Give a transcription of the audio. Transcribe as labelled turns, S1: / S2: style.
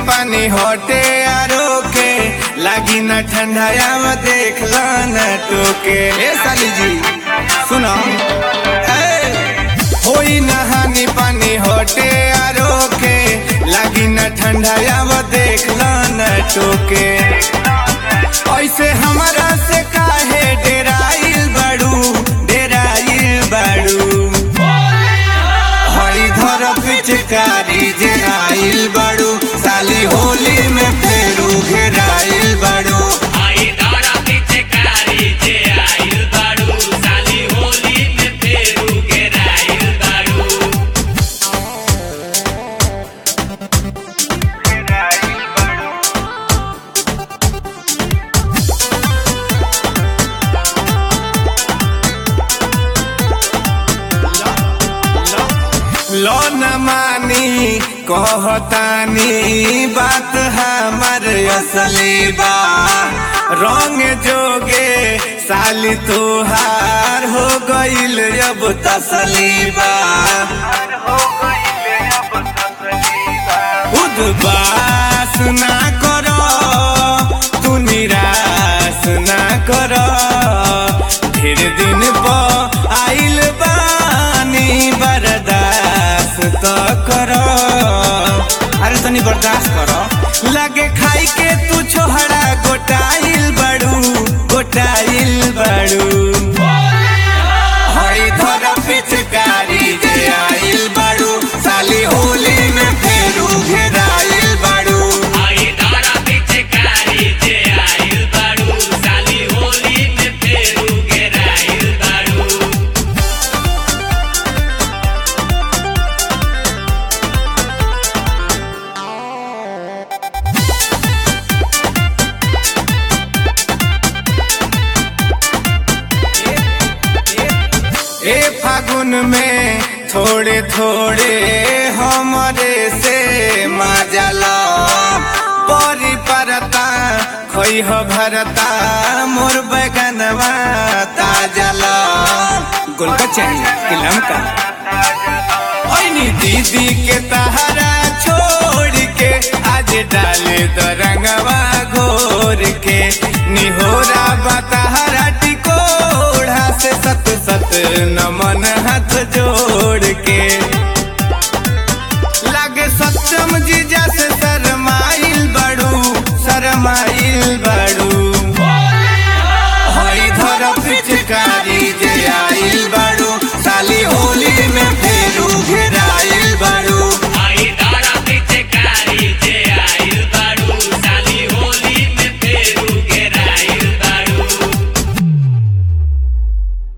S1: पानी होटे आरो के लागी न ठंडाया देख लो न टोके ए साली जी सुनो ए, होई नहानी पानी होटे आरो के लागी न ठंडाया देख लो न टोके ऐसे हमारा से काहे डेराइल बड़ू डेराइल बड़ू हई धर पिचकारी जे आइल बड़ू साली होली में फेरू घेराइल बड़ू
S2: आई दारा पीछे कारी जे आइल बाड़ू साली होली में फेरू घेराइल बाड़ू
S1: लो न मानी कहतानी बात हमर असली बा रंग जोगे साली तुहार हो गइल अब तसली बा उदबास ना करो तू निराश ना करो फिर दिन पर आइल बानी बर्दाश्त तो करो अरे तनी बर्दाश्त करो लगे खाई के तू छोहरा गोटाइल बड़ू गोटाइल बड़ू हई धर पिचकारी जे आइल बाड़ू साली होली में फेरू घेराइल बाड़ू
S2: आई दारा पीछे कारी जे आइल बाड़ू साली होली में फेरू घेराइल बाड़ू
S1: ए फागुन में थोड़े थोड़े हमरे से मजला परी परता खोई हो भरता मोर बैगनवा ताजला गुलका चाहिए कि लमका ओइनी दीदी के तहरा छोड़ के आज डाले द रंगवा घोर के निहोरा बतहरा टिकोढ़ा से सत सत नम